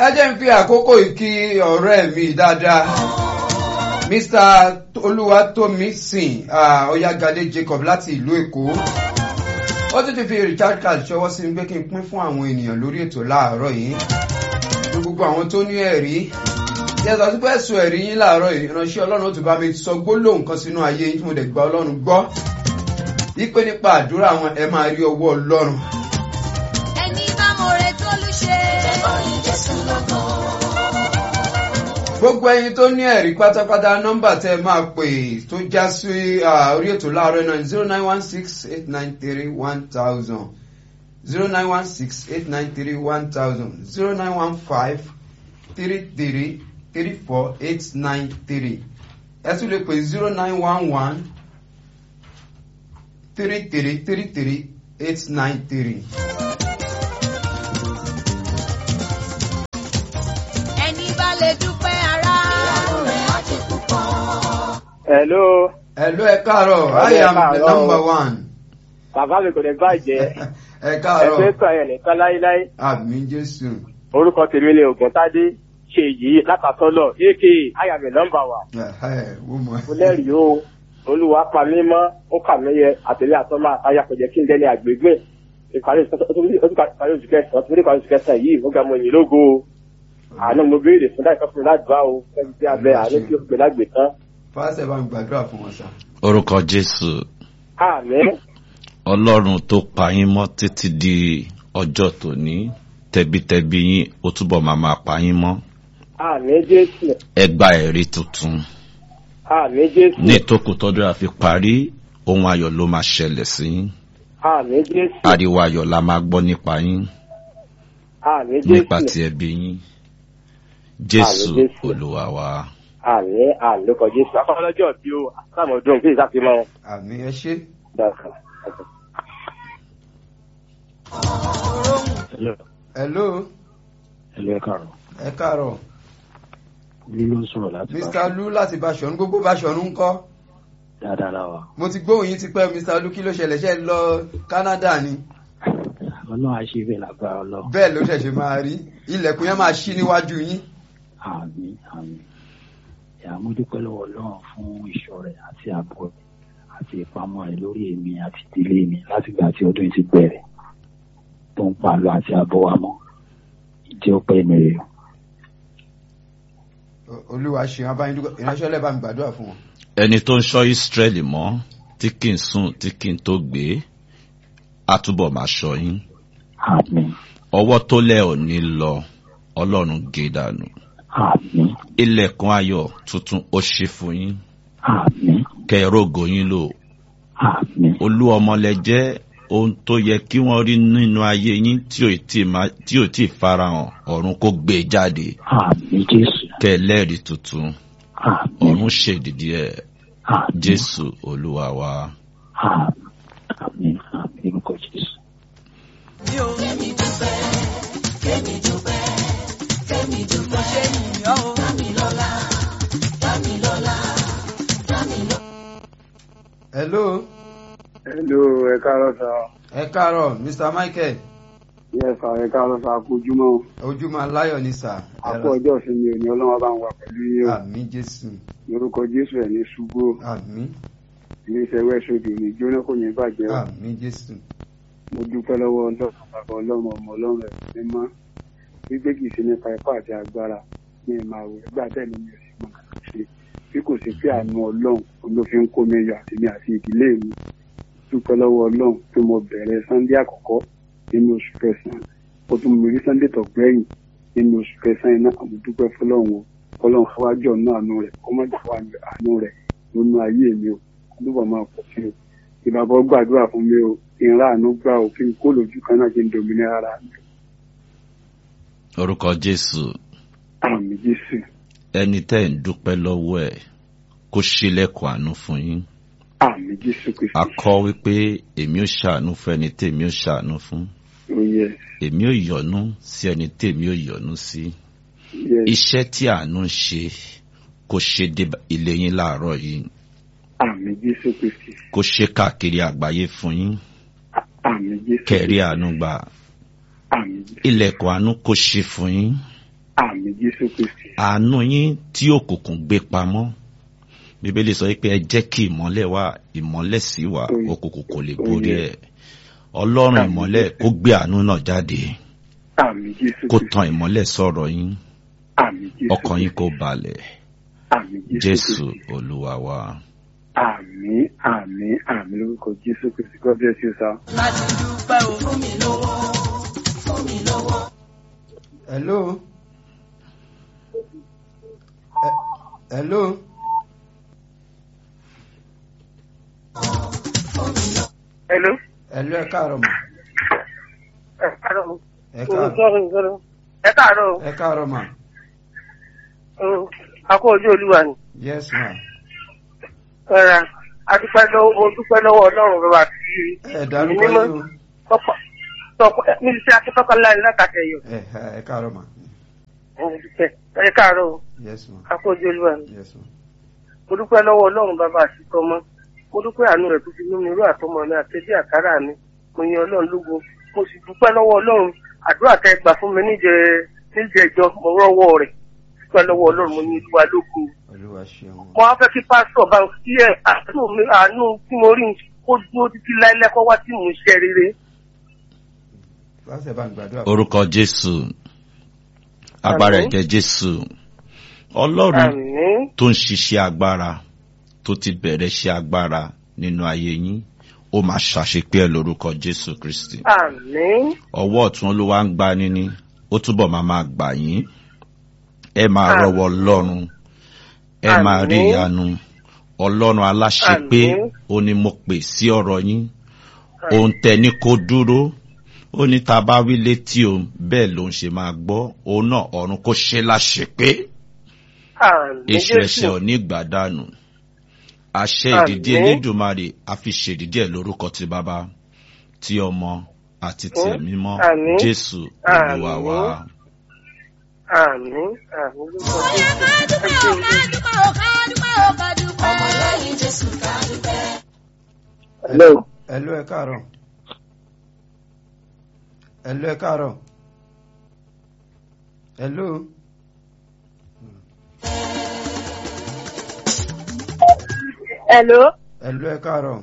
ẹ jẹ́ ń fi àkókò ìkí ọ̀rẹ́ mi dáadáa mr olúwatómísìn ọ̀yágadé jacob láti ìlú èkó ó tún ti fi richard card ṣọwọ́ sí mi pé kí n pín fún àwọn ènìyàn lórí ètò láàárọ̀ yìí ní gbogbo àwọn tó ní ẹ̀rí yẹtọ̀ sí pé ẹ̀sùn ẹ̀rí yín láàárọ̀ yìí ìránṣẹ́ ọlọ́run ó tún bá mi sọ gbólóhùn kan sínú ayé yín tí mo dẹ̀ gba ọlọ́run gbọ́ wípé nípa àdúrà wọn ẹ máa rí ọwọ́ ọlọ́run ẹni bá mọ̀rẹ́ tó lù ṣe. gbogbo ẹyin tó ní ẹ̀rí pátápátá nọ́mbà tẹ́ ẹ máa pè tó já sí ah, orí ètò láàárọ̀ náà zero nine one six eight nine three one thousand zero nine one six eight nine three one thousand zero nine one five three three three four eight nine three ẹ tún lè pè zero nine one one three three three three eight nine three. ẹni bá lè dúpẹ́ ara. Hello, Hello, ẹ káàárọ̀, I Hello, ẹ am the káàárọ̀. number one. bàbá mi kò ní bàjẹ́. Ẹ Ẹgbẹ́ káàárọ̀, kan ẹ̀ nìkan láíláí. àmì Jésù. Orúkọ tèmi ni Ògùntádé ṣe yìí látàtọ́lọ̀ aka Ayàmì nọ́mbà wa. Ẹ̀hẹ́, Mo mọ̀. Mo lẹ́rìí o, Olúwa pa mí mọ́, ó kà mí yẹ àtẹ̀lé àtọ́mọ́ àtàyà kò jẹ́ kí n dẹ́ni àgbègbè. Ìparí oṣù kẹsàn-án, ọtún ìparí oṣù kẹsàn-án yìí, ó ga mọ ìyìn lógo o. Àánú mo béèrè fún láìpẹ́ fún mi ládùúgbà o, fẹ́mi tí a bẹ àánú tí ó gbé lágbè tán. Fásitì bá ń gbàdúrà fún wọn sá. orúkọ jésù Àmín. ọlọ́run tó pa yín mọ́ títí di ọjọ́ tòní tẹbitẹbi yín ó túbọ̀ máa máa pa yín mọ́ Àmín Jésù. ẹ gba ẹ̀rí tuntun Àmín Jésù. ní ìtókù tọ́dún àfi parí ohun ayọ̀ ló máa ṣẹlẹ̀ sí yín Àmín Jésù. ariwo ayọ̀ la máa gbọ́ nípa yín Àmín nípa Jésù. ti ẹbí yín jésù Àmín Jésù. olúwa wa àmì àlùkò jésù akọ́lọ́jọ́ bí o àtàwọn ọdún kí ìsàkí mọ́ Àmì ẹ ṣé. dàkà. Hello, ẹlẹ́ kàrọ̀ ẹ káàárọ̀. ní ló ń sọ̀rọ̀ láti Mr. Lu láti Báṣọ̀run, gbogbo Báṣọ̀run ń kọ́. dáadáa láwa Mo ti gbóhùn yín ti pẹ́ Mr. Lu kí ló ṣẹlẹ̀ ṣe lọ Canada ni. ọlọ́run á ṣe bẹ́ẹ̀ lágbára ọlọ́ Bẹ́ẹ̀ ló ṣẹ̀ṣẹ̀ máa rí. Ilẹ̀kùn yẹn máa ṣí níwájú yín. àmì àmì ìyá mo dúpẹ́ lọ́wọ́ ọlọ́run fún ìṣọ́ rẹ̀ àti ààbò rẹ̀ àti ìpamọ́ rẹ̀ lórí èmi àti ìdílé mi látìgbà tí ọdún yìí ti bẹ̀rẹ̀ tó ń pa lọ àti àbọ̀ wa mọ́ ìjẹ́ ọpẹ́ mi rè o. O- Olúwa ṣe abáyín dúpẹ́. Ìránṣẹ́ ọlẹ́ bá mi gbàdúrà fún wọn. ẹni tó ń ṣọ́ ìsírẹ́lì mọ́ tí kì í sùn tí kì í tó gbé á túbọ̀ máa ṣọ́ yín àmì ọwọ́ tó lẹ̀ ò ní lọ ọlọ́run gé dànù àmì ilẹ̀kùn ayọ̀ tuntun ó ṣí fún yín àmì kẹrógo yín lò àmì olú ọmọlẹ jẹ́ ohun tó yẹ kí wọ́n rí nínú ayé yín tí ò tí ì máa- tí ò tí ì farahàn ọ̀run kó gbé e jáde àmì jésù kẹlẹ́rìí tuntun àmì ọ̀run ṣèdìdí ẹ̀ àmì jésù olúwa wa. àmì àmì àmì orúkọ jésù. Hello, hello ẹ káàárọ̀ sá ẹ káàárọ̀ Mr. Michael. yẹ sá ẹ káàárọ̀ sá kojúmọ́ Ojúmọ́ aláyọ̀ ni sà. àpò ọjọ́ ìsinmi òní ọlọ́wọ́ bá ń wà pẹ̀lú yín o Àmì Jésù. lórúkọ jésù ẹ̀ ní ṣubú o. Àmì. iléeṣẹ́ wẹ́ṣọ̀dì ní jóná kò ní bàjẹ́ o. Àmì Jésù. mo dúpẹ́ lọ́wọ́ ọlọ́run bàbá ọlọ́run ọmọ ọlọ́run ẹ̀ mímọ́ wípé kì í ṣe nípa ipá àti agbára ní ìmọ̀ àwẹ̀ ẹgbẹ́ àtẹ̀lé mi ò sì mọ̀ kàkà ṣe bí kò sí pé àánú ọlọ́run ló fi ń kó mi yọ àti mi àti ìdílé mi dúpẹ́ lọ́wọ́ ọlọ́run pé mo bẹ̀rẹ̀ sunday àkọ́kọ́ nínú oṣù kẹsàn-án ó tún mi rí sunday tó gbẹ̀yìn nínú oṣù kẹsàn-án iná àmọ́ dúpẹ́ fọlọ́run o ọlọ́run fọwájú ọ̀nà àánú rẹ̀ kọ́mọ́jà wà ní àánú rẹ̀ lónú ayé mi o dúpọ̀ máa pọ̀ sí o ìbàbọ̀ gbàdúrà fún mi o ìran àánú gbà o kí n kó lójú kan náà kí n dominira ara mi orúkọ jésù àmì jésù ẹni tẹ́ ń dúpẹ́ lọ́wọ́ ẹ̀ kó ṣílẹ̀kùn àánú fún yín àmì jésù kristu a kọ́ wípé èmi ò ṣàánú fún ẹni tèmi ò ṣàánú fún ó yẹ èmi ò yọ́nú sí ẹni tèmi ò yọ́nú sí yẹ iṣẹ́ tí àánú ń ṣe kó ṣe dé ilé yín láàárọ̀ yìí àmì jésù kristu kó ṣe káàkiri àgbáyé fún yín àmì jésù kẹrí àánú gbà àmì jésù ilẹ̀kùn àánú kó ṣe fún yín àmì jésù kristi àánú yín tí òkùnkùn gbé pamọ́ bíbélì sọ pé ẹ jẹ́ kí ìmọ́lẹ̀ wà ìmọ́lẹ̀ sí wà Oye. òkùnkùn kò lè Oye. borí ẹ̀ ọlọ́run Àmín. ìmọ́lẹ̀ kó gbé àánú náà jáde àmì jésù kó kristi tan ìmọ́lẹ̀ sọ̀rọ̀ yín àmì jésù ọkàn yín kó balẹ̀ àmì jésù kristi olúwa wa. àmì àmì àmì lórúkọ jésù kristi god bless you sir. láti dúpẹ́ o fún mi lówó fún mi lówó. hello. Eh, hello. Hello. hello ẹ káàárọ̀ mà. Ẹ káàárọ̀. ẹ káàárọ̀ Ẹ káàárọ̀. ẹ káàárọ̀ mà. Mm, Akó ojú olúwa ni. yes ma. Ẹ̀rà adúpẹ́ lọ́wọ́ o dúpẹ́ lọ́wọ́ ọlọ́run bàbá tí ẹ dárúkọ mímọ́ yín o. tọpọ tọpọ níbi tí akẹ́kọ̀ọ́ láì látàkẹ́ yọ. ẹ ẹ káàárọ̀ mà. Ẹ káàárọ̀ o. yes ma. Akó ojú olúwa ni. yes ma. Mo dúpẹ́ lọ́wọ́ ọlọ́run bàbá àti tọmọ. Mo dúpẹ́ àánú rẹ̀ tó fi mímu irú àtọmọ mi àtẹ́bí àkárà mi. Mo yan ọlọ́run lógo. Mo sì dúpẹ́ lọ́wọ́ ọlọ́run. Àdúrà tẹ gbà fún mi níjẹ níjẹjọ mo rọ́wọ́ rẹ̀. Dúpẹ́ lọ́wọ́ ọlọ́run mo ní olúwa lógo. olúwa ṣeun. mo wá fẹ́ kí pásítọ̀ bá ń fi ẹ̀ àánú mi àánú tí mo rí kó dúró títí láìlẹ́kọ́ wá tí mò ń ṣe rere. láti ẹ̀ bá ń gbàdúrà. orúkọ jésù agbára Àmín. ẹ̀jẹ̀ jésù ọlọ́run àmín tó ń ṣiṣẹ́ agbára tó ti bẹ̀rẹ̀ ṣe agbára nínú ayé yín ó máa ṣàṣepé ẹ̀ lórúkọ jésù kristi àmín ọwọ́ ọ̀tún olúwa ń gbá níní ó túbọ̀ máa máa gbà yín ẹ máa Àmín. rọwọ́ ọlọ́run ẹ máa rí Àmín. ìyanu ọlọ́run aláṣepé Àmín. ó ní mo pè sí ọ̀rọ̀ yín òun tẹ ní kó dúró ó ní tá a bá wí létí òun bẹ́ẹ̀ ló ń ṣe máa gbọ́ òun náà ọ̀run kó ṣe láṣepé àmín èṣù ẹ̀ṣẹ̀ ò ní gbàdánù àṣẹ ìdìdí Àmín. elédùnmarè a fi ṣèdìdí ẹ̀ lórúkọ ti bàbá ti ọmọ àti ti Àmín. ẹ̀mí mọ́ Àmín. jésù olúwa Àmín. wa. àmín àmín lórúkọ Ó yẹ ká dúpẹ́ o, ká dúpẹ́ o, ká dúpẹ́ o, ká dúpẹ́. Ọmọ lẹ́yìn Jésù ká dúpẹ́. hello hello ẹ káàárọ̀. hello ẹ káàárọ̀. hello. Hello, hello ẹ káàárọ̀.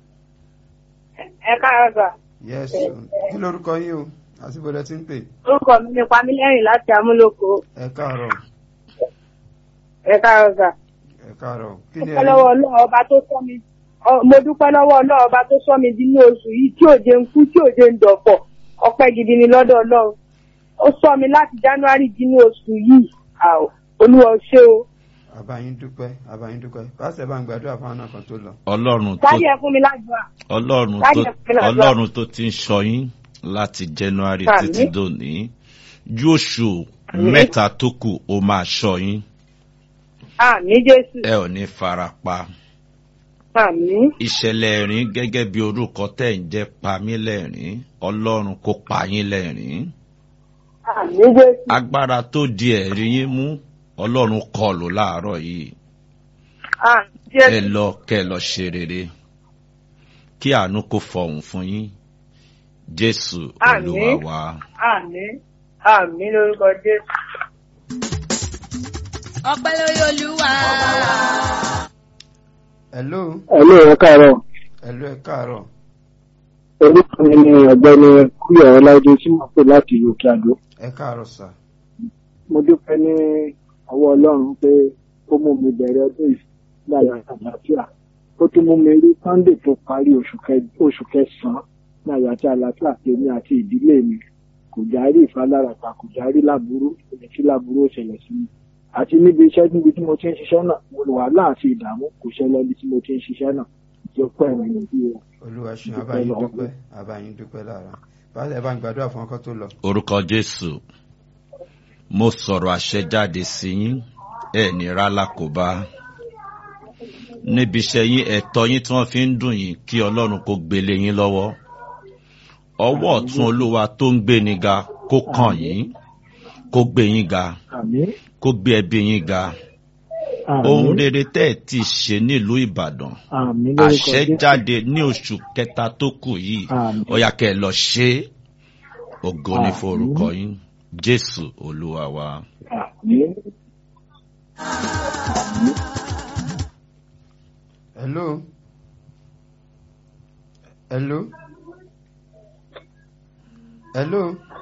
ẹ káàárọ̀ sà. yes o. kí lorúkọ yín o àti bọ́dẹ tí ń pè. Orúkọ mi ni Pamílẹ́rìn láti Amúlòkó. ẹ káàárọ̀. Ẹ káàárọ̀ sà. ẹ káàárọ̀. kí ni Dúpẹ́ lọ́wọ́ Ọlọ́run ọba tó sọ mi. Ọ- Mo dúpẹ́ lọ́wọ́ Ọlọ́run ọba tó sọ mi dínú oṣù yìí tí òjé ń kú tí òjé ń dọ̀pọ̀. Ọpẹ́ gidi ni lọ́dọ̀ Ọlọ́run. Ó sọ mi láti January dínú oṣù yìí. Àò, Olúwa ó ṣé o. àbáyín dúpẹ́ àbáyín dúpẹ́ pásítọ̀ bá ń gbàdúrà fún àwọn kan tó lọ. ọlọ́run tó Dájú ẹ fún mi lágbára. ọlọ́run Dájú tó ẹ fún mi lágbára. ọlọ́run tó ti ń sọ yín láti january Àmín. títí dòní ju oṣù Àmín. mẹ́ta tó kù ó máa sọ yín Àmín Jésù. ẹ ò ní fara pa. Àmín. ìṣẹ̀lẹ̀ ẹ̀rín gẹ́gẹ́ bí orúkọ tẹ̀ ń jẹ́ pamí lẹ́rìn ọlọ́run kó pa yín lẹ́rìn Àmín Jésù. agbára tó di ẹ̀rí yín mú ọlọ́run kọlù láàárọ̀ yìí Àmín ẹ Jésù. lọ kẹ lọ ṣe rere kí àánú kó fọhùn fún yín jésù Àmín. olúwa wa. Àmín. Àmín lórúkọ Jésù. Ọpẹ́ lórí Olúwa. hello hello ẹ káàárọ̀ hello ẹ káàárọ̀. orúkọ mi ni ọ̀gbẹ́ni kúyọ̀ ọláìdé tí mo pè láti òkè àdó ẹ káàárọ̀ sà. mo dúpẹ́ ní ọwọ́ ọlọ́run pé ó mú mi bẹ̀rẹ̀ ọdún yìí láyà àlàáfíà ó tún mú mi rí sunday tó parí oṣù kẹ- oṣù kẹsàn-án láyà àti àlàáfíà tèmi àti ìdílé mi kò járí ìfalárakà kò járí láburú èmi tí láburú ó ṣẹlẹ̀ sí mi àti níbi iṣẹ́ níbi tí mo ti ń ṣiṣẹ́ náà mo lò wàhálà àti ìdààmú kò ṣẹlẹ̀ níbi tí mo ti ń ṣiṣẹ́ náà tí ó pẹ́ mi níbí o. olúwa ṣeun Dúpẹ́ àbáyín lọ́wọ́. dúpẹ́ àbáyín dúpẹ́ lára pásítọ̀ bá ń gbàdúrà fún ọkọ tó lọ. orúkọ jésù mo sọ̀rọ̀ àṣẹ jáde sí yín ẹ ní rálákòbá níbi iṣẹ́ yín ẹ̀tọ́ yín tí wọ́n fi ń dùn yín kí ọlọ́run kó gbélé yín lọ́wọ́ ọwọ́ ọ̀tún olúwa tó ń gbé ni ga kó kàn yín kó gbé yín ga àmín kó gbé ẹbí yín ga ohun rere tẹ́ ẹ̀ ti ṣe nílùú ìbàdàn àmín àṣẹ jáde ní oṣù kẹta tó kù yìí Àmín. ó yá kẹ́ ẹ lọ ṣe é ògo ní Àmín. forúkọ yín jésù olúwa wa. àmín. hello hello hello